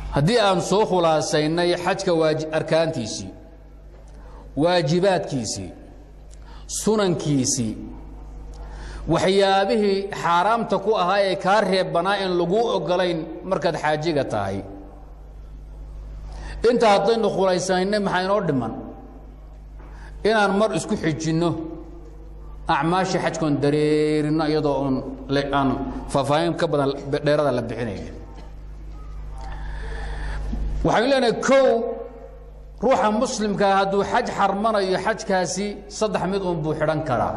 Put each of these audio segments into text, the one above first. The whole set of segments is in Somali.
haddii aan soo khulaasaynay xajka waaji arkaantiisii waajibaadkiisii sunankiisii waxyaabihii xaaraamta ku ahaa ee kaa reebbanaa in laguu ogolayn markaad xaajiga tahay inta haddaynu khulaysanaynay maxaa inoo dhiman inaan mar isku xijinno acmaashii xajkoon dareerino iyadoo oon aan faahfaahin ka badan dheerada la bixinayn waxaynu leenahay kow ruuxa muslimkaa hadduu xaj xarmanayo xajkaasi saddex mid uun buu xidhan karaa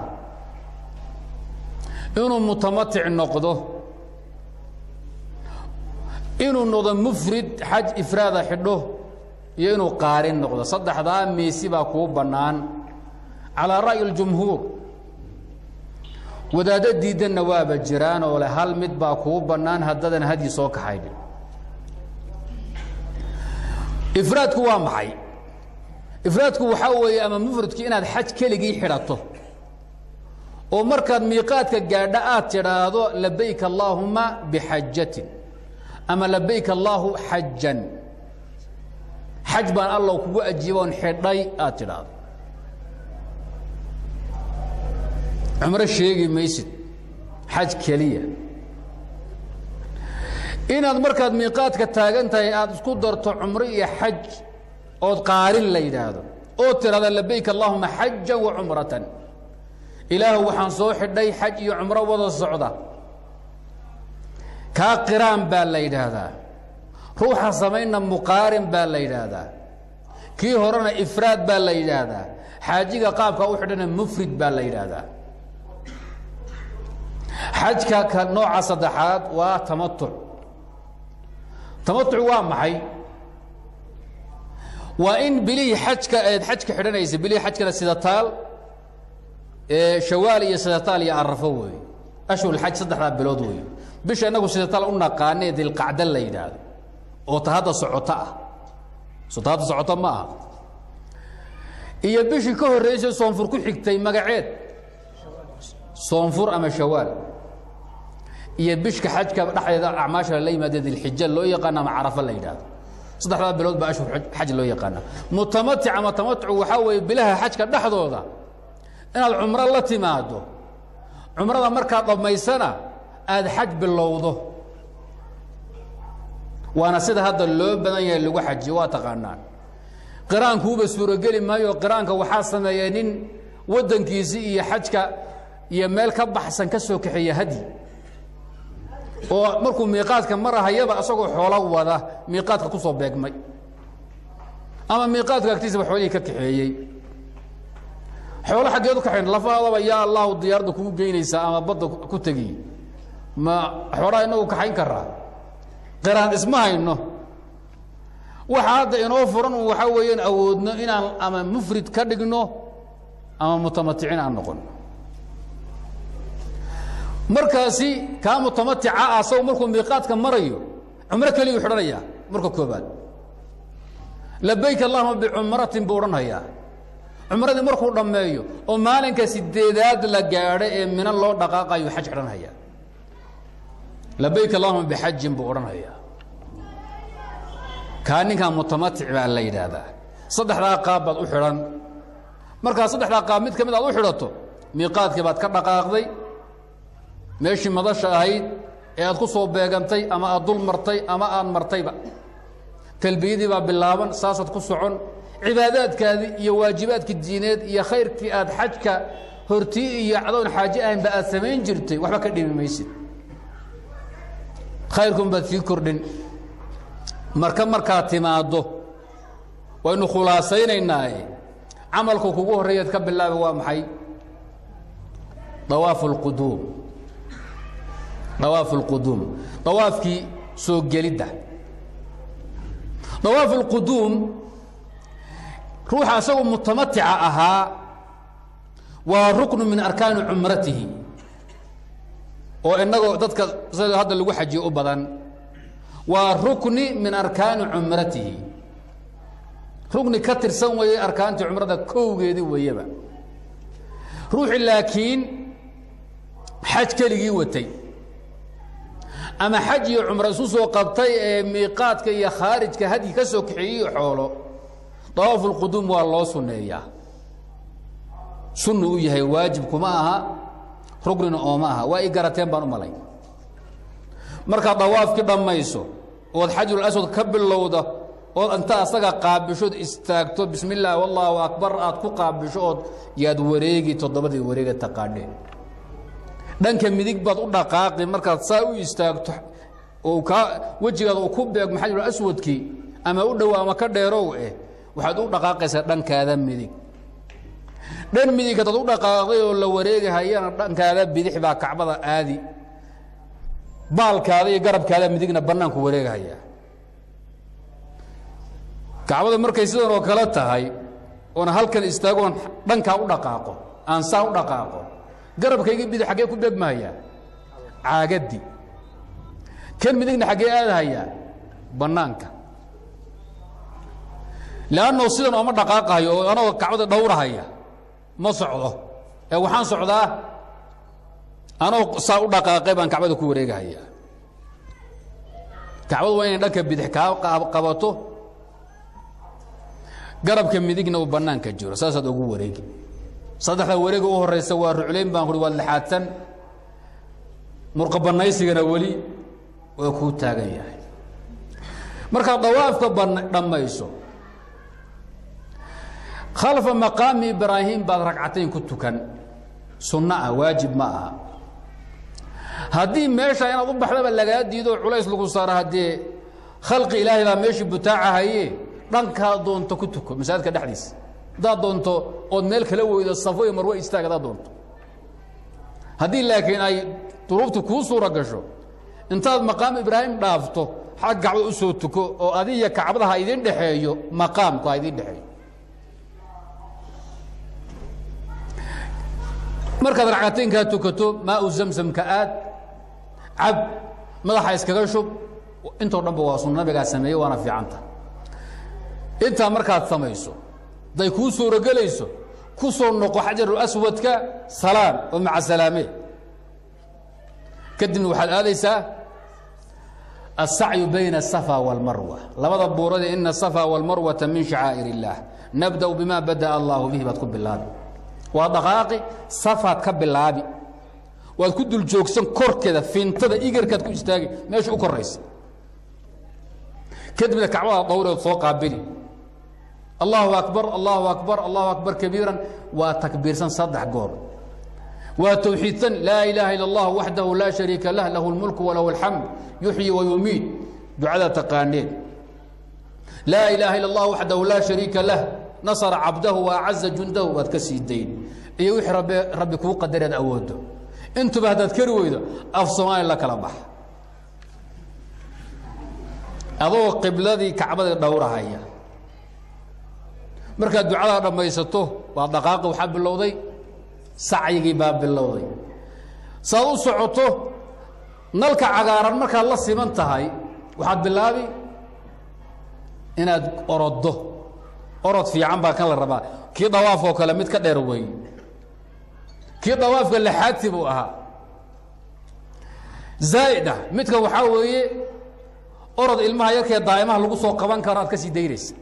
inuu mutamatic noqdo inuu noqdo mufrid xaj ifraada xidho iyo inuu qaarin noqdo saddexdaa miisi baa kuu bannaan calaa ra'yi اljumhuur wadaaddo diidanna waaba jiraan oo le hal mid baa kuu bannaan haddadan hadyi soo kaxayn ifraadku waa maxay ifraadku waxaa weeye ama mufradki inaad xaj keligii xidhato oo markaad miiqaadka gaadha aad tidhaahdo labayk allaahuma bixajatin ama labayk allaahu xajan xaj baan allow kugu ajiiboon xidhay aad tidhaahdo cumro sheegi maysid xaj keliya inaad markaad miiqaadka taagan tahay aad isku darto cumro iyo xaj ood qaarin la yidhaahdo oo tidhahda labayk allaahuma xajan wa cumratan ilaahu waxaan soo xidhay xaj iyo cumro wada socda kaa qiraan baa la yidhaahdaa ruuxa samaynna muqaarin baa la yidhaahdaa kii horena ifraad baa la yidhaahdaa xaajiga qaabka u xidhana mufrid baa la yidhaahdaa xajka ka nooca saddexaad waa tamatuc tamatuc waa maxay waa in bilihii xajka eed xajka xidhanaysa bilihii xajkana sida taal shawaal iyo sidataal iyo arafo weeye ashhurulxaj saddexdaa bilood weeye bisha innagu sidataal u naqaanee dilqacda la yidhaahdo oo ta hadda socoto ah soo ta hadda socoto ma aha iyo bishii ka horraysay soonfur ku xigtay magaceed soonfur ama shawaal iyo bishka xajka dhexdeeda acmaasha lala yimaade dilxija loo yaqaana ama carafa la yidhaahdo saddexdaa bilood baa ashhur xaj loo yaqaana mutamatic ama tamatuc waxaa weeye bilaha xajka dhexdooda inaad cumro la timaado cumrada markaad dhammaysana aada xaj bilowdo waana sida hadda loo badan yahay lagu xajiyo waa taqaanaan qiraankuuba suurogeli maayo qiraanka waxaa sameeya nin waddankiisii iyo xajka iyo meel ka baxsan ka soo kaxeeya hadyi oo markuu miiqaadka marahayaba isagoo xoolo wada miiqaadka ku soo beegmay ama miiqaadka agtiisaba xoolihii ka kaxeeyey xoolo xaggeed u kaxayn lafaadaba yaa allahu diyaarada kugu geynaysaa ama badda ku tegi ma xoolaha inagu kaxayn karaa qiraan isma hayno waxa hadda inoo furan un waxaa weeyaan awoodno inaan ama mufrid ka dhigno ama mutamaticin aan noqon markaasi kaa mutamatica ah asago markuu miiqaadka marayo cumro keliyuu xidhanayaa marka koobaad labayk allahuma bicumratin buu odhanhayaa cumradii markuu dhammeeyo oo maalinka sideedaad la gaadho ee mina loo dhaqaaqayo xaj xidhanhayaa labayk allahuma bixajin buu odhanhayaa kaa ninkan mutamatic baa la yidhaahdaa saddexdaa qaab baad u xidhan markaa saddexdaa qaab mid ka mid aad u xidhato miiqaadkii baad ka dhaqaaqday meeshii madasha ahayd ee aad ku soo beegantay ama aad dul martay ama aad martayba talbiyadii baa bilaaban saasaad ku socon cibaadaadkaadii iyo waajibaadkii diineed iyo khayrkii aad xajka hortii iyo cadoon xaaje ahaynba aad samayn jirtay waxba ka dhimi maysid khayrkun baad sii kordhin marka markaad timaaddo waynu khulaasaynaynaaye camalku kugu horreeyaad ka bilaaba waa maxay dawaafu اlquduum dawaafu اlquduum dawaafkii soo gelidda dawaafu اlquduum ruuxa asagoo mutamatica ahaa waa ruknu min arkaani cumratihi oo inagoo dadka sida hadda lagu xajiyo u badan waa rukni min arkaani cumratihi rukni ka tirsan weeye arkaantii cumrada kowgeedii weeyaba ruuxii laakiin xaj keligii watay ama xaj iyo cumro isu soo qabtay ee miiqaadka iyo khaarijka hadyi ka soo kaxeeyey xoolo dawaafu lquduum waa loo sunneeyaa sunnu u yahay waajib kuma aha rugnina ooma aha waa i garateen baan u malay markaad dawaafkii dhammayso ood xajul aswad ka bilowda ood inta asaga qaabishood istaagto bismi illaahi wallaahu akbar aad ku qaabisho ood yaad wareegi toddobadii wareega taqaadheen dhanka midig baad u dhaqaaqi markaad saa u istaagto oo kaa wejigaada uu ku beegmo xajul aswadkii ama u dhow ama ka dheerow eh waxaad u dhaqaaqaysaa dhankaada midig dhan midig hadaad u dhaqaaqday oo la wareegahayana dhankaada bidix baa kacbada aadi baalkaada iyo garabkaada midigna bannaanku wareegahaya kacbada markay sidan oo kale tahay oona halkan istaagoon dhankaa u dhaqaaqo aan saa u dhaqaaqo garabkayga bidix xaggee ku beegmahayaa caagaddi kan midigna xaggee aadahayaa bannaanka leannao sidan ooma dhaqaaqahayo oo anagoo kacbada dhowrahaya ma socdo ee waxaan socdaa anoo saa u dhaqaaqay baan kacbada ku wareegahayaa kacbadu waa inay dhanka bidix kaa qabato garabka midigna uu bannaanka jiro saasaad ugu wareegi saddexda wareega u horaysa waa ruclayn baan kuhi waad lixaadsan murqa bannaysigana weli waa kuu taagan yahay markaad dawaafka dhammayso khalfa maqaami ibraahim baad ragcatayn ku tukan sunno ah waajib ma aha haddii meesha inaad u baxdaba lagaa diido culays lagu saaro haddee khalqi ilaahay baa meeshii butaacahaye dhankaa doonto ku tuko masaajidka dhexdiisa haddaad doonto ood meel kala weydo safo iyo marwe istaag haddaad doonto haddii laakiin ay duruuftu kuu suura gasho intaad maqaam ibraahim dhaafto xag kacbada u soo tuko oo adiya kacbada ha idin dhexeeyo maqaamku ha idin dhexeeyo markaad racataynkaa tukato maau zamsamka aad cab madaxa iskaga shub intoo dhanba waa sunna nabigaa sameeye waana fiicanta intaa markaad samayso hadday kuu suurogelayso ku soo noqo xajaru aswadka salaan oo maca salaame kadibna waxaad aadaysaa الsacyu bayna الصفا والmarwa labada buurade ina الصفا والmarwata min شhacaa'ir الlah nabdأ bima badaأ allah bihi baad ku bilaabi waa dhaqaaqi safaad ka bilaabi waad ku dul joogsan korkeeda fintada igarkaad ku istaagi meesha u koraysa kadibna kacbada dhowreed soo qaabili allahu akbar allahu akbar allahu akbar kabiiran waa takbiirsan saddex goor waa towxiidsan laa ilaaha ila اllah waxdahu laa shariika lah lahu اlmulku walahu اlxamd yuxyi wayumiid ducada taqaaneen laa ilaaha ila اllah waxdahu laa shariika lah nasra cabdahu waacaza jundahu waad ka sii dayn iyo wixii rabbi rabbi kuu qadareed awoodo intuba haddaad kari weydo af soomaaliya la kala bax adoo qibladii kacbadii dhowrahaya markaad ducadaa dhammaysato waa dhaqaaqi waxaa bilowday sacyigii baa bilowday saad u socoto nalka cagaaran markaad la siman tahay waxaad bilaabi inaad oroddo orod fiican baa kan la rabaa kii dawaafoo kale mid ka dheer wey kii dawaafka laxaadsi buu ahaa zaa'ida midka waxaa weeye orod ilmaha yarkee daa'imaha lagu soo qaban karo aad ka sii daynaysa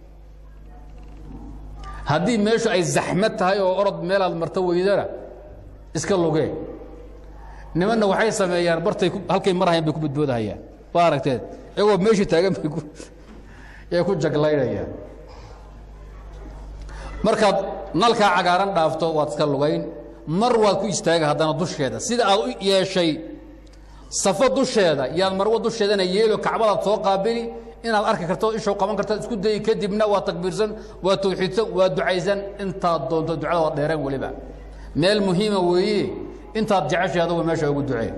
haddii meeshu ay zaxmad tahay oo orod meelaad marto weydana iska lugee nimanna waxay sameeyaan bartay halkay marhayaan bay ku badboodahayaan waa aragteed iyagoo meeshii taagan bay ku yay ku jaglaynayaan markaad nalkaa cagaaran dhaafto waad iska lugayn mar waad ku istaaga haddana dusheeda sida aad u yeeshay safo dusheeda yaad marwo dusheedana yeelo kacbadaad soo qaabili inaad arki karto ishow qaban kartaad isku dayi kadibna waa takbiirsan waa tawxiidsan waa ducaysan intaad doonto ducada waad dheereen weliba meel muhiima weeye intaad jeceshay adugu meesha ugu ducee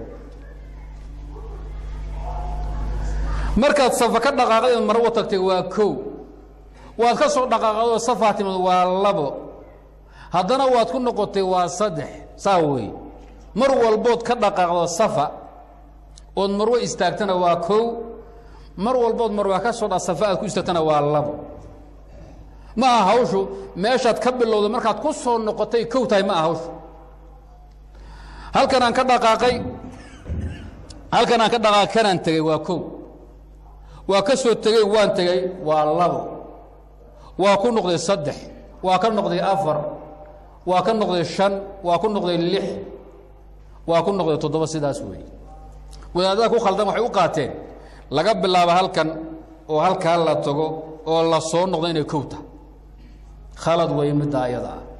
markaad safa ka dhaqaaqday marwo tagtay waa kow waad ka soo dhaqaaqadoo safaa timid waa labo haddana waad ku noqotay waa saddex saa weeye mar walbood ka dhaqaaqdo safa ood marwo istaagtana waa kow mar walbood marwaa ka soo dha safa aad ku istaagtana waa labo ma aha hawshu meeshaad ka bilowday markaad ku soo noqotay kow tahay ma aha hawshu halkan aan ka dhaqaaqay halkan aan ka dhaqaaq kanaan tegey waa kow waa ka soo tegey waan tegey waa labo waa ku noqday saddex waa ka noqday afar waa ka noqday shan waa ku noqday lix waa ku noqday toddoba sidaas weeye wadaadada ku khaldan waxay u qaateen laga bilaabo halkan oo halkaa la tago oo la soo noqdo inay kow tahay khalad weeye midda ayada ah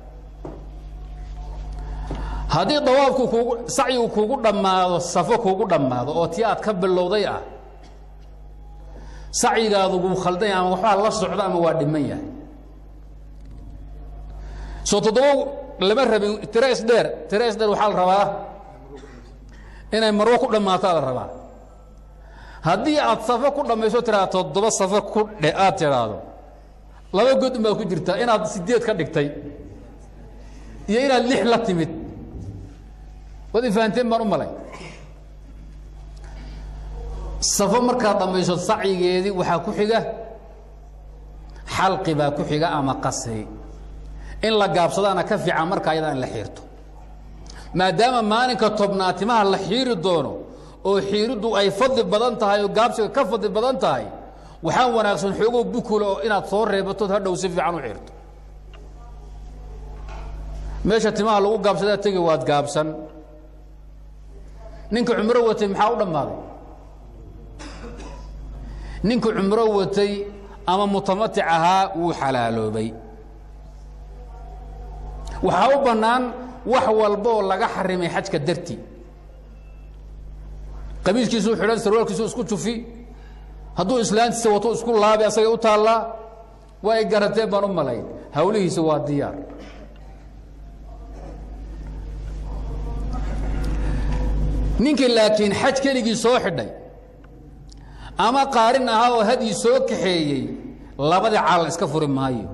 haddii dawaafku kuugu sacyigu kuugu dhammaado safo kuugu dhammaado oo tii aad ka bilowday ah sacyigaadu wuu khaldanya ama waxbaa la socda ama waa dhiman yahay soo toddoba lama rabin tira isdheer tira isdheer waxaa la rabaa inay marwo ku dhammaataa la rabaa haddii aad safo ku dhammayso tiraa toddoba safo ku dhe aad tidhaahdo laba godun baa ku jirtaa inaad sideed ka dhigtay iyo inaad lix la timid waad ifahanteen baan u malay safo markaad dhammayso sacyigeedii waxaa ku xiga xalqi baa ku xiga ama qasri in la gaabsadaana ka fiican marka ayada in la xiirto maadaama maalinka tobnaad timaha la xiiri doono oo xiiriddu ay fadli badan tahay oo gaabsiga ka fadli badan tahay waxaa wanaagsan xoogoo bukula oo inaad soo reebatood hadhow si fiican u xiirto meesha timaha lagu gaabsadaa tegi waad gaabsan ninka cumro watay maxaa u dhammaaday ninka cumro watay ama mutamatic ahaa wuu xalaaloobay waxaa u bannaan wax walba oo laga xarimay xajka darti qamiiskiisuu xidhan sarwaalkiisu isku jufi hadduu islaantiisa wato isku laabi asagay u taallaa waa ay garateen baan u malayn hawlihiisa waa diyaar ninkii laakiin xaj keligii soo xidhay ama qaarin ahaa oo hadyi soo kaxeeyey labadii caal iska furi maayo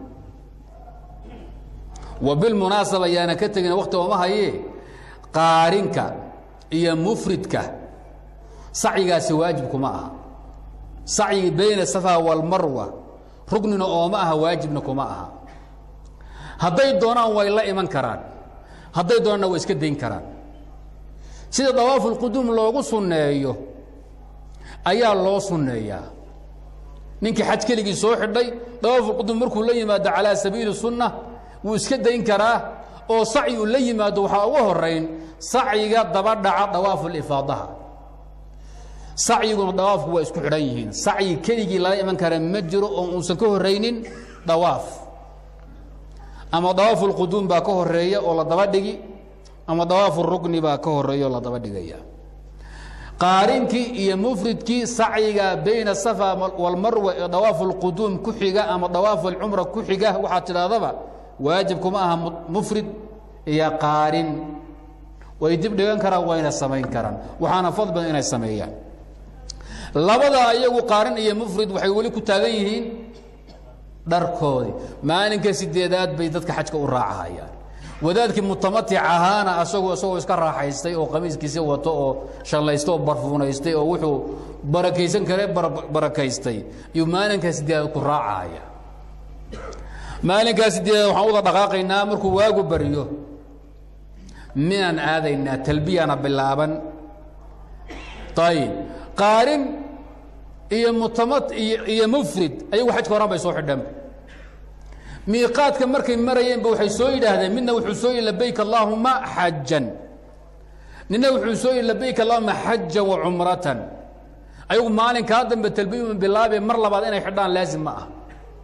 wa bilmunaasaba yaana ka tegin wakti ooma hayee qaarinka iyo mufridka sacyigaasi waajibkuma aha sacyi bayna safa walmarwa rugnina ooma aha waajibna kuma aha hadday doonaan way la iman karaan hadday doonaanna way iska dayn karaan sida dawaafulquduum loogu sunneeyo ayaa loo sunneeyaa ninkii xaj keligii soo xidhay dawaafulquduum markuu la yimaado calaa sabiili sunna wuu iska dayn karaa oo sacyi uu la yimaado waxaa uga horayn sacyiga daba dhaca dawaafulifaadaha sacyiguna dawaafku waa isku xidhan yihiin sacyi keligii lala iman kara ma jiro oo uusan ka horraynin dawaaf ama dawaafulquduum baa ka horeeya oo la daba dhigi ama dawaafurukni baa ka horeeya oo la daba dhigaya qaarinkii iyo mufridkii sacyiga bayna safa walmarwa ee dawaafulquduum ku xiga ama dawaafulcumra ku xiga waxaad tidhahdaba waajib kuma aha mufrid iyo qaarin way dib dhigan karaan wayna samayn karaan waxaana fad badan inay sameeyaan labadaa iyagu qaarin iyo mufrid waxay weli ku taagan yihiin dharkoodii maalinka sideedaad bay dadka xajka u raacahayaan wadaadkii mutamatic ahaana asagu isagoo iska raaxaystay oo qamiiskiisi wato oo shallaysta oo barfuunaystay oo wuxuu barakaysan kare barakaystay iyuu maalinka sideedaad ku raacahaya maalinkaa sideedaad waxaan uda dhaqaaqaynaa markuu waagu baryo minaan aadaynaa talbiyana bilaaban ayib qaarin iyo mutamat iyo mufrid ayagu xajka horan bay soo xidhanba miiqaadka markay marayeenba waxay soo yidhaahdeen midna wuxuu soo yihi labayk allaahuma xajan nina wuxuu soo yihi labayk allahuma xajan wa cumratan ayagu maalinkaa dambe talbiyuma bilaabee mar labaad inay xidhaan laazim ma ah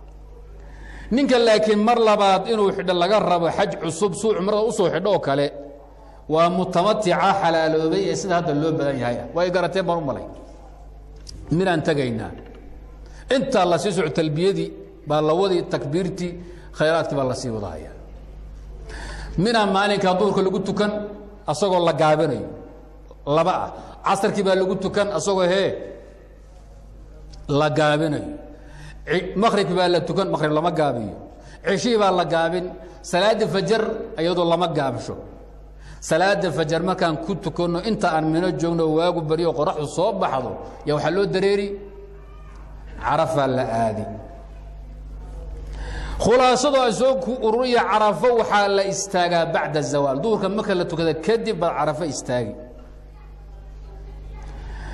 ninka laakiin mar labaad inuu xidho laga rabo xaj cusub suu cumrada usoo xidho oo kale waa mutamatica xalaaloobay ee sida hadda loo badan yahay way garateen baan u malay midaan tegaynaa intaa la sii soco talbiyadii baa la wadi takbiirtii khayraadkii baa la sii wadahaya minaa maalinkaa duurka lagu tukan asagoo la gaabinayo laba ah casarkii baa lagu tukan asagoo hee la gaabinayo makribkii baa la tukan makrib lama gaabiyo ceshihii baa la gaabin salaada fajar iyadoo lama gaabsho salaada fajar markaan ku tukanno inta aan mino joogno waagu baryo qoraxdu soo baxdo yaa waxaa loo dareeri carafaa la aadi khulaasadoo a soo ku ururiya carafo waxaa la istaagaa bacda zawaal duurka marka la tukada kadib baad carafo istaagi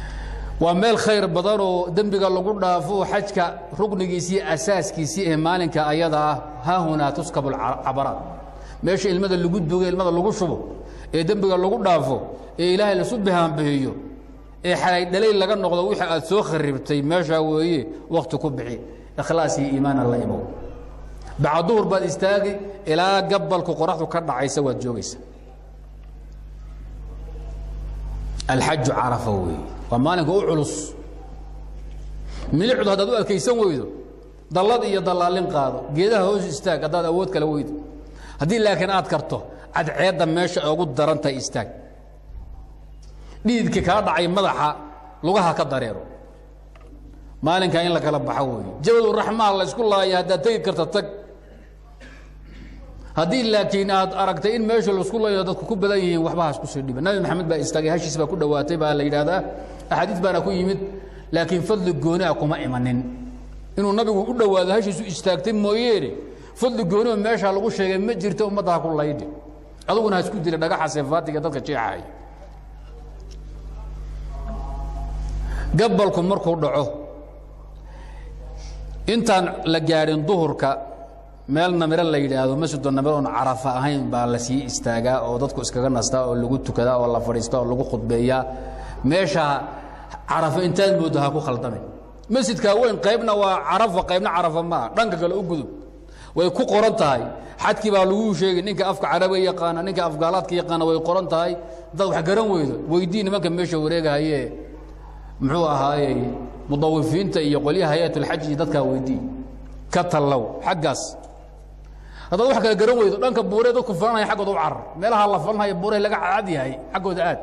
waa meel khayr badan oo dembiga lagu dhaafo xajka ruknigiisii asaaskiisii ee maalinka ayada ah haahunaa tuskabu cabaraat meesha ilmada lagu dugo ilmada lagu shubo ee dembiga lagu dhaafo ee ilaahay lasu bihaanbihiyo ee xalay dhalay laga noqdo wixii aad soo kharibtay meeshaa weeye wakhti ku bixi ikhlaas iyo iimaana la imow bacd duhur baad istaagi ilaa gabalku qoraxdu ka dhacaysa waad joogaysa alxaju carafa weeye waa maalinka u culus milicdu haddaad u adkaysan weydo dallad iyo dallaalin qaado geedaha hoos istaag haddaad awood kala weydo haddii laakiin aad karto cadceedda meesha ay ugu darantahay istaag dhiidka kaa dhacay madaxa lugaha ka dareero maalinkaa in la kala baxo weeye jabaduraxmaa la isku laaya haddaad tegi karta tag haddii laakiin aad aragtay in meesha laisku layo dadku ku badan yihiin waxba ha isku sii dhiba nabi maxamed baa istaagay hashiis baa ku dhowaatay baa la yidhaahdaa axaadiis baana ku yimid laakiin fadli gooni a kuma imanin inuu nabigu u dhowaado hashiisu istaagtay mooyeene fadli gooni oo meeshaa lagu sheegay ma jirta ummadda ha ku laydhi aduguna ha isku dila dhagaxa seefaatiga dadka jeexaaya gabalku markuu dhaco intaan la gaadhin duhurka meel namiro la yidhaahdo masjido namiro oon carafa ahayn baa la sii istaagaa oo dadku iskaga nastaa oo lagu tukadaa oo la fadhiistaa oo lagu khudbeeyaa meesha carafo intaad mooddo ha ku khaldamay masjidkaa weyn qaybna waa carafa qaybna carafa maaha dhanka kale u gudub way ku qoran tahay xadkii baa laguu sheegay ninka afka carabiga yaqaana ninka afgaalaadka yaqaana way qoran tahay dad wax garan weydo weydii nimanka meesha wareegahaye muxuu ahaayey mudawifiinta iyo qolyaha hay-atulxaj iyo dadkaa weydii ka tallow xaggaas haddaad wax kala garan weydo dhanka buuree dadku falanaya xaggooda u carar meelaha la falanaya buuree laga cad yahay xaggooda aad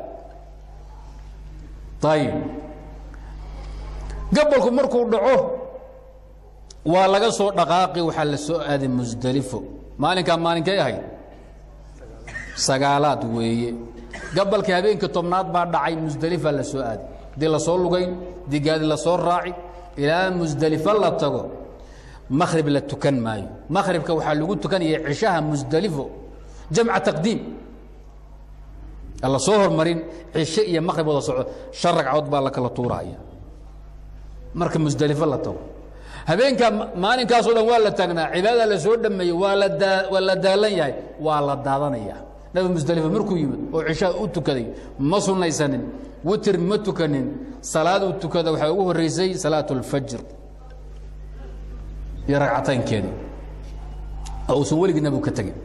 ayib gabalku markuu dhaco waa laga soo dhaqaaqi waxaa la soo aaday musdelifo maalinkaa maalinkay ahayd sagaalaad weeye gabalkii habeenkii tobnaad baa dhacay musdelifa la soo aaday haddii lasoo lugayn digaadi lasoo raaci ilaa musdelifo la tago makrib la tukan maayo makribka waxaa lagu tukanaya cishaha musdelifo jamca taqdiim la soo hormarin cishe iyo makrib wada soco shan ragcadood baa la kala tuuraya marka musdelifo la tago habeenkaa maalinkaasoo dhan waa la taagnaa cibaadada la soo dhameeyey waa la daa waa la daalan yahay waa la daadanaya nabi musdelifo markuu yimid oo cishaha u tukaday ma sunnaysanin witir ma tukanin salaad uu tukada waxaa ugu horreysay salaat اlfajr iyo ragcataynkeeda oo uusan weligii nabigu ka tegin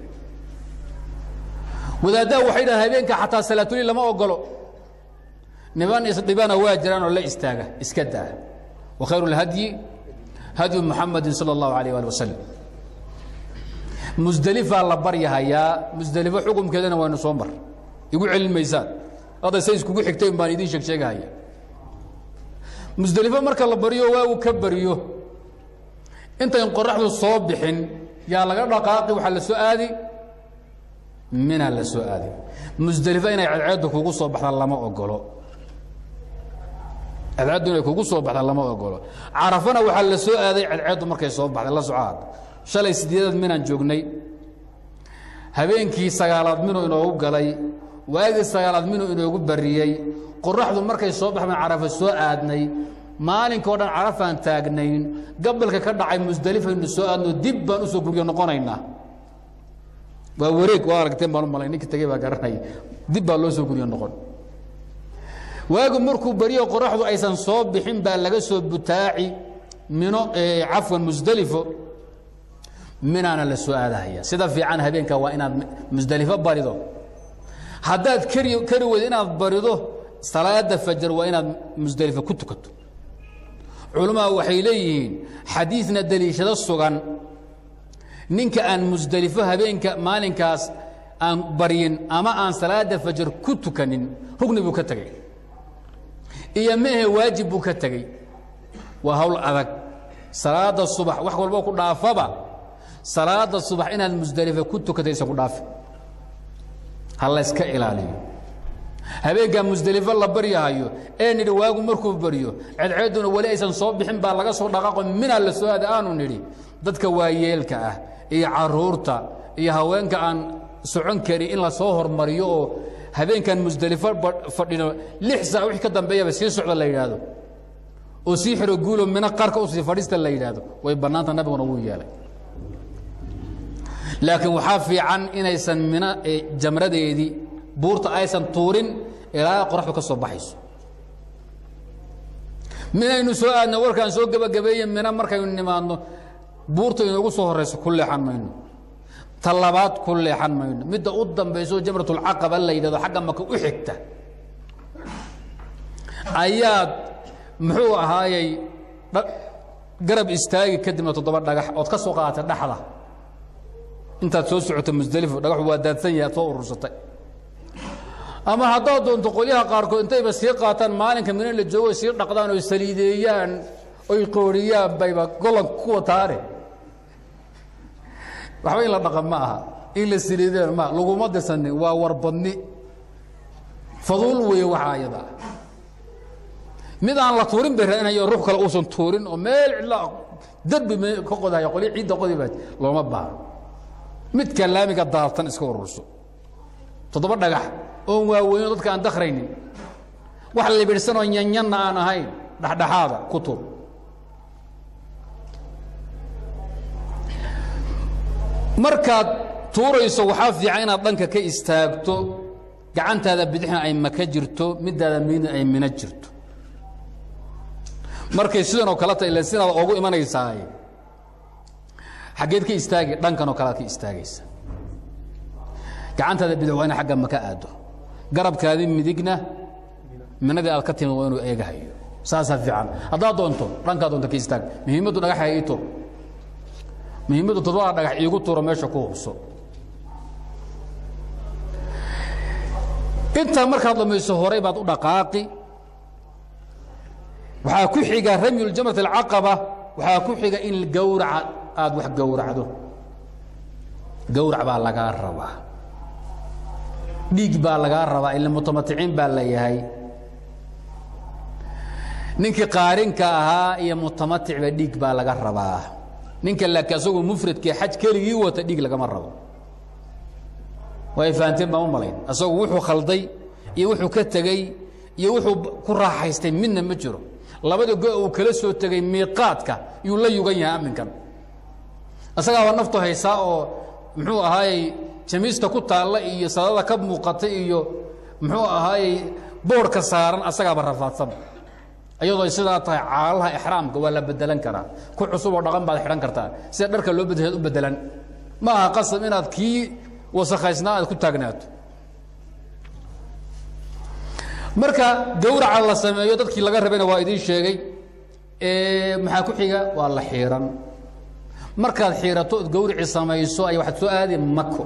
wadaaddaha waxay dhahan habeenka xataa salaatuli lama ogolo niman isdhibana waa jiraan oo la istaaga iska daa wa khayru اlhadyi hadyu muxamadi salى اllahu alayh ali wasalam musdelifaa la baryahayaa musdelifo xukumkeedana waynu soo mar igu celin maysaan hadda say iskugu xigtayn baan idiin sheeg sheegahaya musdelifo marka la baryo waagu ka baryo intayn qoraxdu soo bixin yaa laga dhaqaaqi waxaa la soo aadi mina la soo aadi musdelifo inay cadceeddu kugu soo baxda lama ogolo cadceeddu inay kugu soo baxda lama ogolo carafana waxaa la soo aaday cadceeddu markay soo baxday la socaad shalay sideedaad minaan joognay habeenkii sagaalaad minuu inoogu galay waagii sagaalaad minuu inoogu bariyey qoraxdu markay soo baxbaan carafa soo aadnay maalinkao dhan carafaan taagnayn gabalka ka dhacay musdelifaynu soo aadno dib baan usoo guryo noqonaynaa waa wareeg waa aragteen baan u malay ninka tegey baa garanay dib baa loo soo guryo noqon waagu markuu beriyo qoraxdu aysan soo bixin baa laga soo butaaci mino cafwan musdelifo minaana la soo aadahaya sida fiican habeenka waa inaad musdelifo barido haddaad kari kari weydo inaad barido salaada fajar waa inaad musdelifo ku tukato culamaa waxay leeyihiin xadiidna deliishado sugan ninka aan musdelifo habeenka maalinkaas aan baryin ama aan salaada fajar ku tukanin rugni buu ka tegey iyo mehe waajib buu ka tegey waa hawl adag salaada subax wax walbo ku dhaafaba salaada subax inaad musdelifo ku tukataysa ku dhaafi ha layska ilaaliyo habeenkaa musdelifo la baryahayo ee nidhi waagu markuu baryo cedceedduna weli aysan soo bixin baa laga soo dhaqaaqo minaa la soo aada aanu nidhi dadka waayeelka ah iyo caruurta iyo haweenka aan socon karin in la soo hormariyo oo habeenkan musdelifo fadhino lix saac wixii ka dambeeyaba sii socda la yidhaahdo oo sii xiro guulo mina qarka usii fadhiista la yidhaahdo way bannaanta nabiguna wuu yeelay laakiin waxaa fiican inaysan mina jamradeedii buurta aysan tuurin ilaa qoraxdu ka soo baxayso minaynu soo aadna warkaan soo gebagabeeye mina markaynu nimaadno buurta inoogu soo horayso ku leexan mayno ta labaad ku leexan mayno midda u dambayso jamratulcaqaba la yidhahdo xagga maka u xigta ayaad muxuu ahaayey garab istaagi kadibna toddoba dhagax ood ka soo qaadatay dhaxda intaad soo socota musdelifo dhagaxu waa daadsan yahay ad soo urursatay ama haddaad doonto qolyaha qaarkood intayba sii qaataan maalinka mina la joogo sii dhaqdaan oy saliideeyaan oy qooriyaan bayba golanka ku wataane waxba in la dhaqan ma aha in la saliideen ma laguma dirsanin waa warbadni faduul weeye waxaa ayada mid aan la tuurin bay raadinayo ruux kale uusan tuurin oo meel cidla derbi m ka qodaya qolyo ciidda qodi baa looma baahno midka laamiga daabtan iska ururso toddoba dhagax oon waaweyno dadka aan dakraynin wax libidhsanoo yanyanna aan ahayn dhexdhexaada ku tur markaad tuurayso waxaa fiican inaad dhanka ka istaagto gacantaada bidixna ay maka jirto midaada miidna ay mina jirto markay sidanoo kale ta ila sidaad ogu imanaysaay xaggeed ka istaagi dhankanoo kalead ka istaagaysa gacantaada bidix waa ina agga maka aado garabkaadii midigna minadii aad ka timid waa inuu eegahayo saasaa fiican haddaad doonto dhankaa doonto ka istaag muhiimaddu dhagaxa ii tur muhiimaddu todobada dhagax iigu turo meesha ku hubso intaa markaad dhamayso horay baad u dhaqaaqi waxaa ku xiga ramyu jamrat alcaqaba waxaa ku xiga in gawraca aada wax gowracdo gawrac baa lagaa rabaa dhiig baa lagaa rabaa ila mutamaticiin baa la yahay ninkii qaarinka ahaa iyo mutamaticba dhiig baa laga rabaa ninka laakiin asagoo mufradkii xaj keligii wata dhiig lagama rabo way fahanteen baan u malayn asagu wuxuu khalday iyo wuxuu ka tegey iyo wuxuu ku raaxaystay midna ma jiro labada go uu kala soo tegey miiqaadka yuu la yugan yahay aminkan asagaaba naftu haysaa oo muxuu ahaayey jamiista ku taalla iyo sadada ka muuqata iyo muxuu ahaayey boorhka saaran asagaaba rafaadsan iyadoo ay sidaa tahay caalaha ixraamka waa la bedelan karaa ku cusub oo dhaqan baad xidhan kartaa sida dharka loo bedel u bedelan ma aha qasab inaad kii wasakhaysnaa aad ku taagnaato marka gawraca la sameeyo dadkii laga rabayna waa idiin sheegay maxaa ku xiga waa la xiiran markaad xiirato ood gawrici samayso ay waxaad soo aadi mako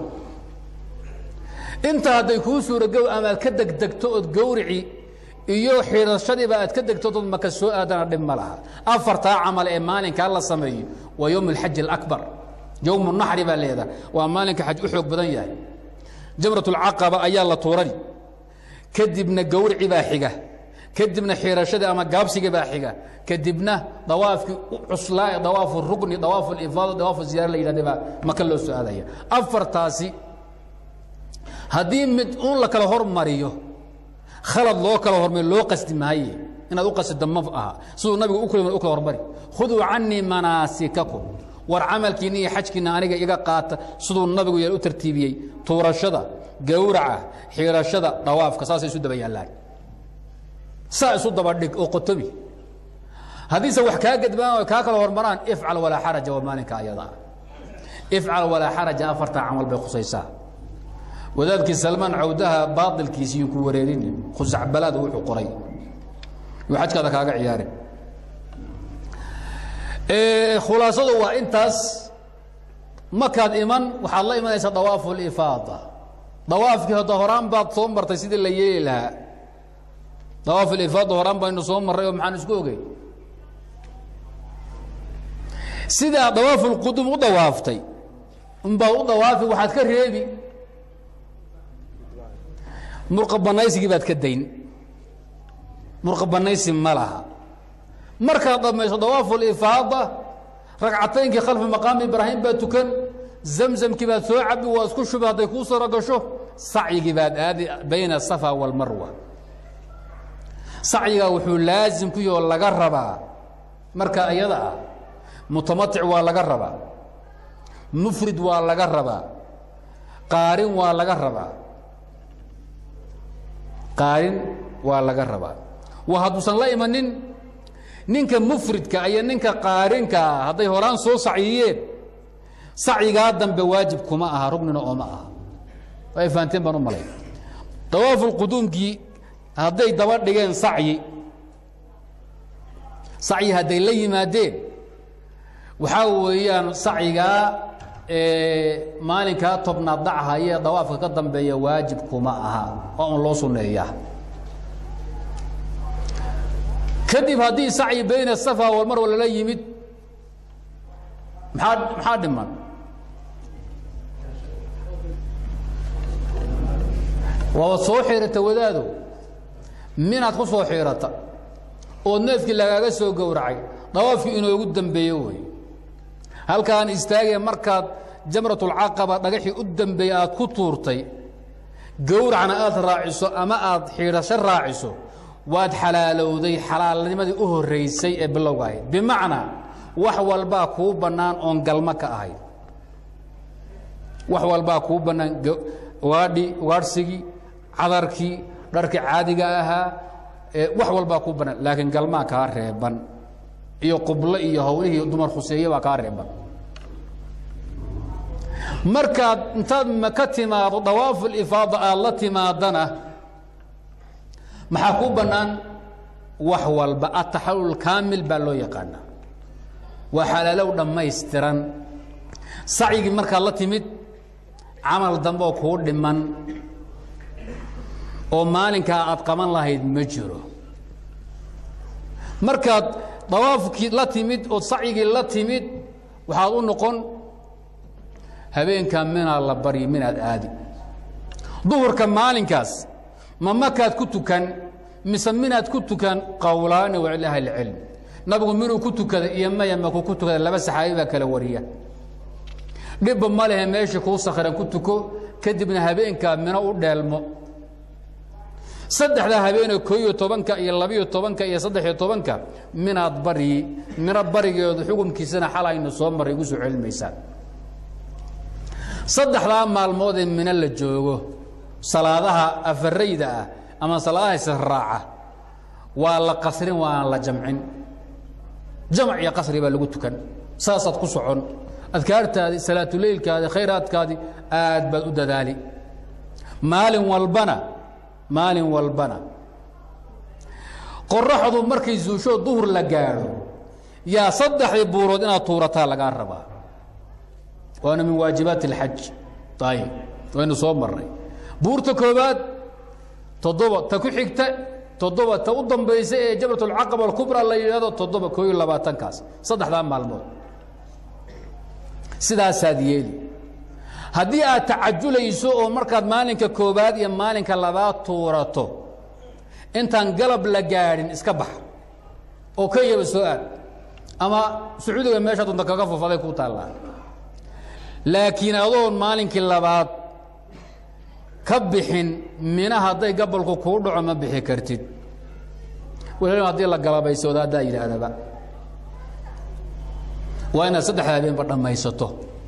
inta hadday kuu suuragow ama aad ka degdegto ood gawrici iyo xiirashadiiba aad ka degto dood maka soo aadana dhib ma laha afartaa camal ee maalinkaa la sameeyo waa yowm alxaji alaكbar yowm naxri baa leedaha waa maalinka xaj u xoog badan yahay jamrat اlcaqaba ayaa la tuurani kadibna gawrici baa xiga kadibna xiirashadii ama gaabsigii baa xiga kadibna dawaafkii cuslaa dawaafu rukni dawaafu ifaada dawaafu ziyaara la yidhahda baa maka loo soo aadaya afartaasi haddii mid uun la kala hormariyo khalad loo kala hormariyo loo qasdi maaye inaad u qasida ma aha siduu nabigu u kula u kala hormari khuduu canii manaasikakum war camalkiinna iyo xajkiinna aniga iga qaata siduu nabigu yeel u tartiibiyey tuurashada gawraca xiirashada dhawaafka saasay isu daba yaallaan saa isu daba dhig oo qotobi haddiise wax kaa gadbaan o kaa kala hormaraan ifcal walaa xaraja waa maalinka ayadaa ifcal walaa xaraja afartaa camal bay khusaysaa wadaadkii salmaan cawdaha baailkiisiiyu ku wareerin khusacbalaad wuxuu qoray yuu xajkaada kaaga ciyaarin khulaasadu waa intaas markaad iman waxaad la imanaysaa dawaafu lifaada dawaafkii hadda horaan baad soo martay sidii la yeeli lahaa dawaafu lifaada horaan baynu soo marray oo maxaan isku ogey sidaa dawaafu lqudum u dawaaftay unbaa u dawaafi waxaad ka reebi murqa banaysigii baad ka dayn murqa banaysi ma laha markaad dhammayso dawaafu lifaada ragcataynkii khalfa maqaami ibraahim baad tukan zamzamkii baad soo cabi waa isku shubi hadday kuu saro gasho sacyigii baad aadi bayna asafa waalmarwa sacyigaa wuxuu laasim ku yaho laga rabaa marka iyada ah mutamatic waa laga rabaa mufrid waa laga rabaa qaarin waa laga rabaa qaarin waa laga rabaa waa hadduusan la imanin ninka mufridka iyo ninka qaarinkaa hadday horaan soo sacyiyeen sacyigaa dambe waajib kuma aha rugnina ooma aha ay fahanteen baan u malay dawaafulquduumkii hadday daba dhigeen sacyi sacyi hadday la yimaadeen waxaa weeyaan sacyigaa maalinkaa tobnaad dhachaya dawaafka ka dambeeya waajib kuma aha oo un loo sunneeyaa kadib haddii sacyi bayna safa walmarwa lala yimid maxaa maxaa dhiman waaba soo xiirata wadaado minaad ku soo xiirata oo neefkii lagaaga soo gowracay dawaafkii inoogu dambeeyo wey halkaan istaagee markaad jamratulcaqaba dhagaxii u dambeeyey aad ku tuurtay gowracna aad raaciso ama aad xiidhasho raaciso waad xalaalowday xalaalnimadii u horraysay ee bilowga ahayd bimacnaa wax walbaa kuu bannaan oon galmo ka ahayd wax walbaa kuu bannaan ugaadhi ugaadhsigii cadarkii dharkii caadiga ahaa wax walbaa kuu bannaan laakiin galmaa kaa reeban iyo qublo iyo hawlihii dumar khuseeye baa kaa reeban markaad intaad ka timaado dawaafulifaada aad la timaadana maxaa kuu bannaan wax walba ataxalul kaamil baa loo yaqaanaa waa xalaalow dhammaystiran sacyigii markaad la timid camal dambe oo kuu dhiman oo maalinkaa aad qaban lahayd ma jiro markaad dawaafkii la timid ood sacyigii la timid waxaad u noqon habeenkaa minaa la baryi minaad aadi duhurka maalinkaas ma makaad ku tukan mise minaad ku tukan qowlaani wa cil ahli cilm nabigu minuu ku tukada iyo maya maku ku tukada laba saxaabi baa kala wariya dhibba ma lehe meeshii kuu sakhiran ku tuko kadibna habeenkaa mino u dheelmo saddexdaa habeenee koo iyo tobanka iyo labiyo tobanka iyo saddexiyo tobanka minaad baryi mino barigeedu xukunkiisana xalaynu soo marray igu soo celinmaysaan saddexdaa maalmoodee mino la joogo salaadaha afarayda ah ama salaadaha israaca waa la qasrin waana la jamcin jamc iyo qasri baa lagu tukan saasaad ku socon adkaartaadii salaatuleylkaadii khayraadkaadii aad baad u dadaali maalin walbana maalin walbana qoraxdu markay zuushoo duhur la gaadho yaa saddexdii buurood inaad tuurataa lagaa rabaa waana min waajibaati اlxaj ayib waynu soo marnay buurta koobaad toddoba ta ku xigta toddoba ta u dambaysa ee jabrat اlcaqaba alkubra la yidhahdo toddoba koo iyo labaatankaas saddexdaa maalmood sidaasaad yeeli haddii aad tacajulayso oo markaad maalinka koobaad iyo maalinka labaad tuurato intaan galab la gaadhin iska bax oo kenyaba soo aad ama sacuudiga meesha dunta kaga fofaday ku taallaa laakiin adoon maalinkii labaad ka bixin mina hadday gabolku kuu dhaco ma bixi kartid wal haddii la galabaysooda haddaa yidhaahdaba waa inaad saddexda habeenba dhammaysato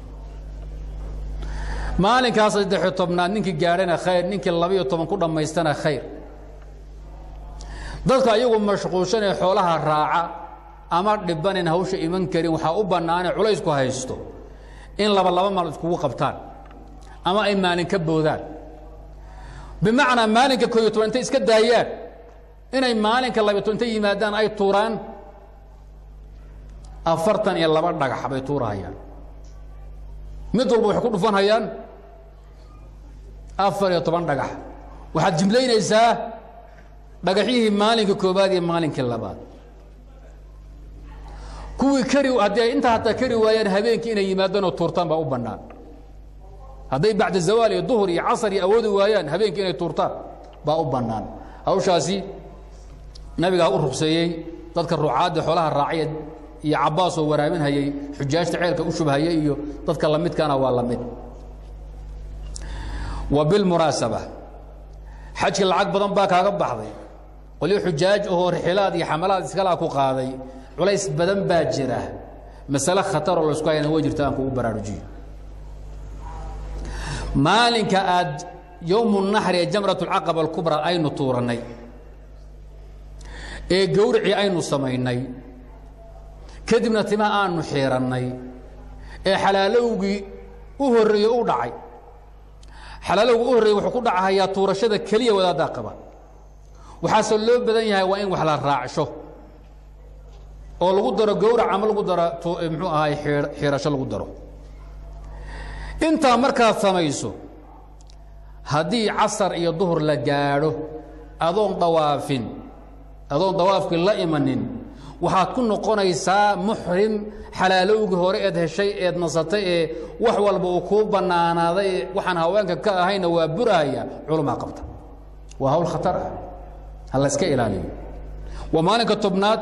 maalinkaa saddexiyo tobnaad ninkii gaadhana khayr ninkii labiyo toban ku dhammaystana khayr dadka ayagu mashquulshanee xoolaha raaca ama dhibanin hawsha iman karin waxaa u bannaanee culaysku haysto in laba laba maal iskugu qabtaan ama ay maalin ka boodaan bimacnaa maalinka kooiyo toban intay iska daayaan inay maalinka labiyo toban intay yimaadaan ay tuuraan afartan iyo laba dhagax bay tuurahayaan mid walba waxay ku dhufanhayaan afar iyo toban dhagax waxaad jimlaynaysaa dhagaxyihii maalinka koobaad iyo maalinkii labaad kuwii kari haddii ay intaa hataa kari waayaan habeenkii inay yimaadaan oo tuurtaan baa u bannaan hadday bacda zawaal iyo duhur iyo casar iyo awoodi waayaan habeenkii inay tuurtaan baa u bannaan hawshaasi nabigaa u rukseeyey dadka ruucaadda xoolaha raacya iyo cabbaas oo waraaminhayey xujaajta ceelka u shubhaya iyo dadka lamidkaana waa la mid wa bilmunaasaba xajka lacag badan baa kaaga baxday qolyo xujaaj ahoo rixilaad iyo xamalaad iskalaa ku qaaday culays badan baa jira masale khataroo laysku hayana way jirta aan kugu baraarujiyo maalinka aad yowmu naxri ee jamrat alcaqaba alkubra aynu tuurannay ee gowricii aynu samaynay kadibna tima aanu xiirannay ee xalaalowgii u horreeyey u dhacay xalaalowga u horreeyey wuxuu ku dhacahayaa tuurashada keliya wadaaddaa qaba waxaase loo badan yahay waa in wax la raacsho oo lagu daro gowrac ama lagu daro muxuu ahaay xiirasho lagu daro intaa markaad samayso haddii casar iyo duhur la gaadho adoon dawaafin adoon dawaafkii la imanin waxaad ku noqonaysaa muxrim xalaalowgii hore eed heshay eed nasatay ee wax walba uu kuu bannaanaaday waxaan haweenka ka ahayna waa burahaya culumaa qabta waa hawl khatar ah ha la iska ilaaliyo waa maalinka tobnaad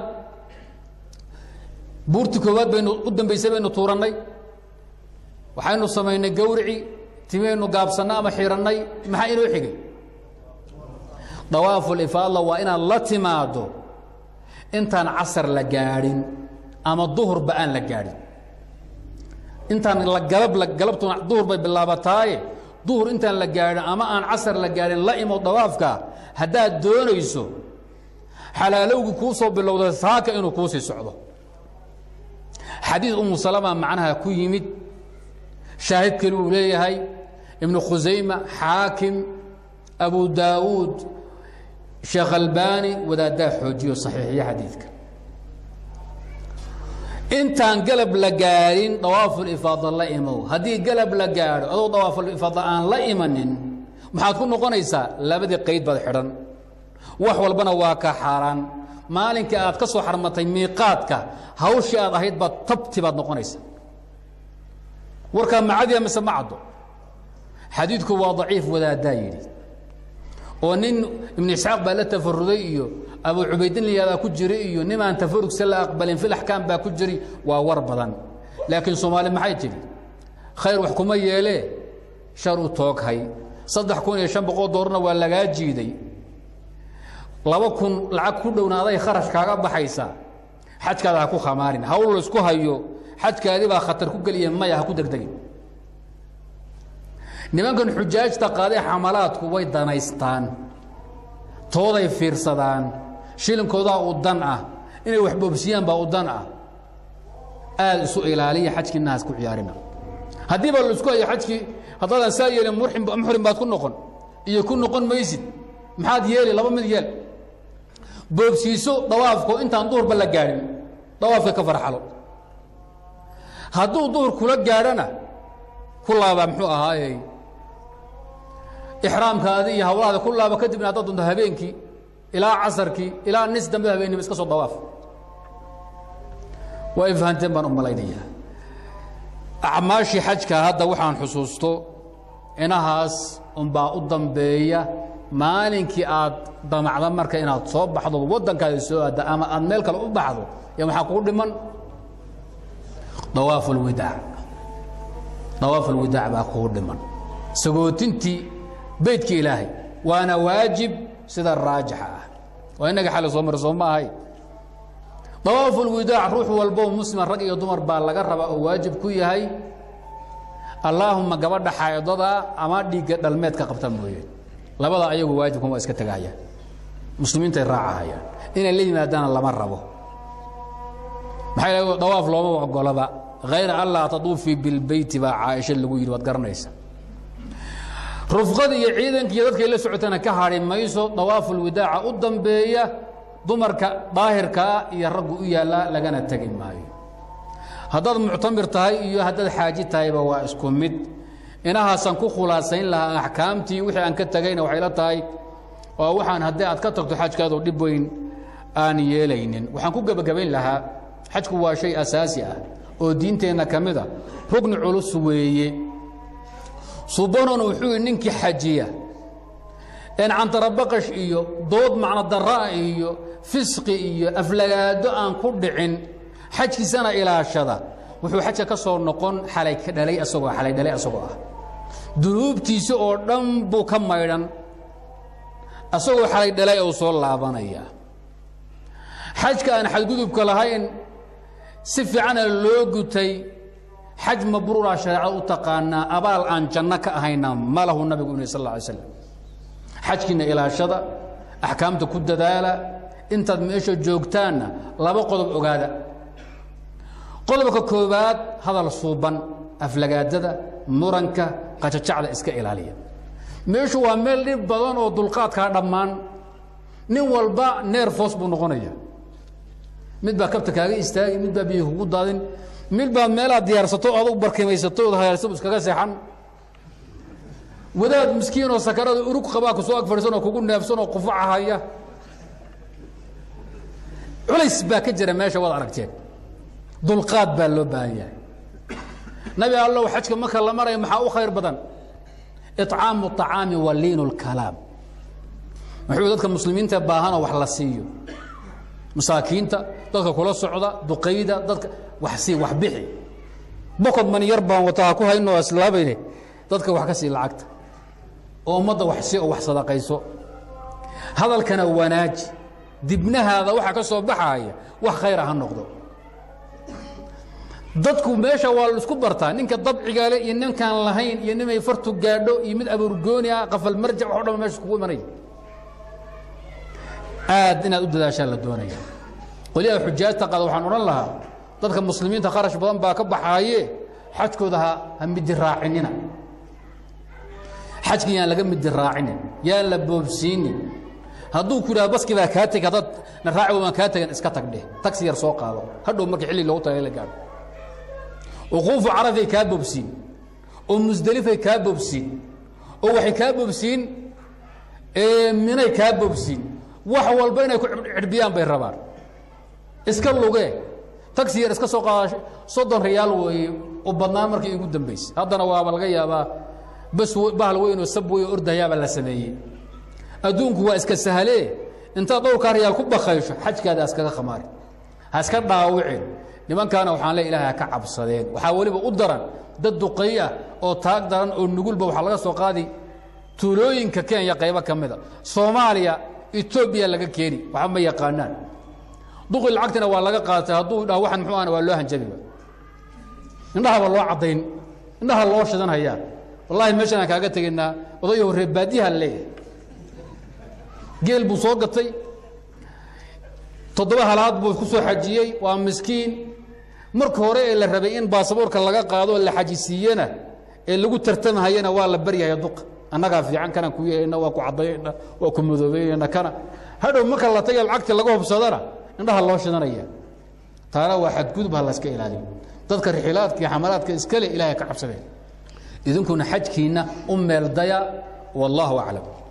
buurti koowaad baynu u dambaysay baynu tuurannay waxaynu samaynay gawrici timaynu gaabsannay ama xirannay maxaa inoo xigay dawaafulifaadla waa inaad la timaaddo intaan casar la gaadhin ama duhurba aan la gaadhin intaan la galab galabtuna duhur bay bilaabataaye duhur intaan la gaadhin ama aan casar la gaadhin la imo dawaafka haddaad doonayso xalaalowgii kuu soo bilowda saaka inuu kuu sii socdo xadiid umu salama macnaha ku yimid shaahid keli uu leeyahay ibnu khusayma xaakim abu daawuud sheekh albani wadaaddaa xoojiyo saxiixiyo xadiidka intaan galab la gaadhin dawaafulifaada la imow haddii galab la gaadho adoo dawaafulifaada aan la imanin maxaad ku noqonaysaa labadii qayd baad xidhan wax walbana waa ka xaaraan maalinkai aad ka soo xarmatay miiqaadka hawshii aad ahayd baad tabti baad noqonaysa warkaa macadiya mise ma caddo xadiidku waa daciif wadaaddaa yidhi oo nin ibnu isxaaq baa la tafaruday iyo abu cubaydin layaadaa ku jiri iyo nimaan tafarugsa la aqbalin fil axkaam baa ku jiri waa war badan laakiin soomaali maxay tidhi khayr wax kuma yeelee shar u tooghay saddex kun iyo shan boqol doorna waa lagaa jiiday laba kun lacag ku dhowna aday kharash kaaga baxaysa xajkaada ha ku khamaarin hawl laysku hayo xajkaadii baa khatar ku geliya maya ha ku degdegin nimankan xujaajta qaadee xamalaadku way danaystaan tooday fiirsadaan shilinkoodaa u dan ah inay wax boobsiyaan baa u dan ah aad isu ilaaliya xajkiina ha isku ciyaarina haddii baa laisku hayo xajkii haddaadan saa yeelin muxrim baad ku noqon iyo ku noqon maysid maxaad yeeli laba mid yeel boobsiiso dawaafko intaan duhurba la gaadhin dawaafka ka farxalo hadduu duhur kula gaadhana ku laabaa muxuu ahaayey ixraamkaadi iyo hawlahaada ku laaba kadibna haddaad doonto habeenkii ilaa casarkii ilaa nis dambe habeenimo iska soo dawaaf waa ay fahanteen baan u malaynayaa acmaashii xajka hadda waxaan xusuusto inahaas unbaa u dambeeya maalinkii aad damacda marka inaad soo baxdo waddankaada soo aadda ama aad meel kale u baxdo ya maxaa kugu dhiman dawaaf alwidaac dawaaf alwidaac baa kugu dhiman sagootintii beydka ilaahay waana waajib sida raajixa ah waa innaga xali soo mara soo ma ahay dawaaf ulwidaac ruux walboo muslima rag iyo dumar baa laga rabaa oo waajib ku yahay allaahuma gabadha xaydada ama dhiigga dhalmeedka qabta mooye labada ayagu waajibkan waa iska tegahayaan muslimiintay raacahayaan inay la yimaadaana lama rabo maxaa yidhahda dawaaf looma ogolaba hayra an laa taduufii bilbeyti baa caaisha lagu yidhi waad garanaysa rufqada iyo ciidanka iyo dadkay la socotana ka hadhi mayso dawaafulwidaaca u dambeeya dumarka daahirkaa iyo raggu u yaallaa lagana tegi maayo haddaad muctamir tahay iyo haddaad xaaji tahayba waa isku mid inahaasaan ku khulaasayn lahaa axkaamtii wixii aan ka tegayna waxay la tahay oo waxaan haddii aad ka tagto xajkaadoo dhib weyn aan yeelaynin waxaan ku gebagabayn lahaa xajku waa shay asaasi ah oo diinteenna ka mid a rugni culus weeye subanon wuxuu yidhi ninkii xajiya een cantarabaqash iyo dood macno daraa iyo fisqi iyo aflagaado aan ku dhicin xajkiisana ilaashada wuxuu xajka ka soo noqon xalay dhalay asagoo xalay dhalay asagoo ah dunuubtiisa oo dhan buu ka maydhan asagoo xalay dhalay uu soo laabanaya xajka aan xadgudubka lahayn si fiicana loo gutay xaj mabruura shareecada u taqaanaa abaal aan janno ka ahayna ma lahu nabigu uni sal alla alay slam xajkiina ilaashada axkaamta ku dadaala intaad meesha joogtaanna laba qodob ogaada qodobka koowaad hadal suuban aflagaadada muranka qajajacda iska ilaaliya meeshu waa meel dhib badan oo dulqaadkaa dhammaan nin walba neer foos buu noqonaya mid baa kabta kaaga istaagi mid baa biyo kugu daadin mid baa meelaad diyaarsato adug barkimaysato ood hayaalsa iskaga seexan wadaad miskiin oo sakarada urug qabaa kusoo ag fadhiisan oo kugu neefsan oo qufaca haya culays baa ka jira meesha waad aragteen dulqaad baa loo baahan yahay nabi allow xajka marka la maraya maxaa u khayr badan icaamu acaami wa liinu lkalaam wuxuu dadka muslimiinta baahanoo wax la siiyo masaakiinta dadka kula socda duqayda dadka wax sii wax bixi bokod man yar baan wata ha ku hayno islaabayne dadka wax ka sii lacagta oo ummadda wax sii oo wax sadaqayso hadalkana wanaaji dibnahaada waxa ka soo baxaaya wax khayra ha noqdo dadku meesha waa la isku bartaa ninka dabcigale iyo ninkaan lahayn iyo nimay fartu gaadho iyo mid abuurgooni ah qafal marjac wax o dhan meesha kugu imanaya aad inaad u dadaashaan la doonaya qoliyaha xujaajta qaada waxaan odhan lahaa dadka muslimiinta kharash badan baa ka baxaaye xajkooda ha ha midi raacinina xajka yaan laga midi raacinin yaan la boobsiinin hadduu ku yidhahdo baski baa kaa tegi haddaad na raaci waan kaa tegan iska tag dheh tagsi yar soo qaado hadhow markii xilli loogu tagay la gaadho wuquufu carafay kaa bobsiin oo musdelifay kaa bobsiin oo waxay kaa bobsiin minay kaa bobsiin wax walba inay ku cidhbiyaan bay rabaan iska lugee tagsi yar iska soo qaada soddon riyaal weeye u badnaan markii igu dambaysay haddana waaba laga yaabaa bas bahal weyn oo sab weyn oo ordahayaabaa la sameeyey adduunku waa iska sahlee intaad dhowrkaa riyaal ku bakaysho xajkaada iskaga khamaari ha iska dhaawicin nimankaana waxaan le ilahay ha ka cabsadeen waxaa weliba u daran dad duqay ah oo taag daran oo nugulba waxaa laga soo qaadi tuulooyinka kenya qaybo ka mida soomaaliya etoobiya laga keeni waxba ma yaqaanaan duqi lacagtina waa laga qaatay hadduu dhaho waxan muxuu ahna waa loo hanjabiba indhahaba loo caddayn indhaha loo shidan hayaa wallahi meeshan aan kaaga tegaynaa odayo reer baadiyaha leeyahay geel buu soo gatay toddoba halaad buu ku soo xajiyey waa miskiin marka hore ee la rabay in baasaboorka laga qaado oo la xajisiiyena ee lagu tartamahayana waa la baryahaya duqa annagaa fiican kanaan ku yeelana waa ku caddaynayna waa ku madoobeynayna kana hadhow marka la taga lacagta laga hubsadana indhaha loo shidanaya taana waa xadgudub ha layska ilaaliyo dadka rixilaadka iyo xamalaadka iskale ilaahay ka cabsadeen idinkuna xajkiinna u meeldaya wallaahu aclam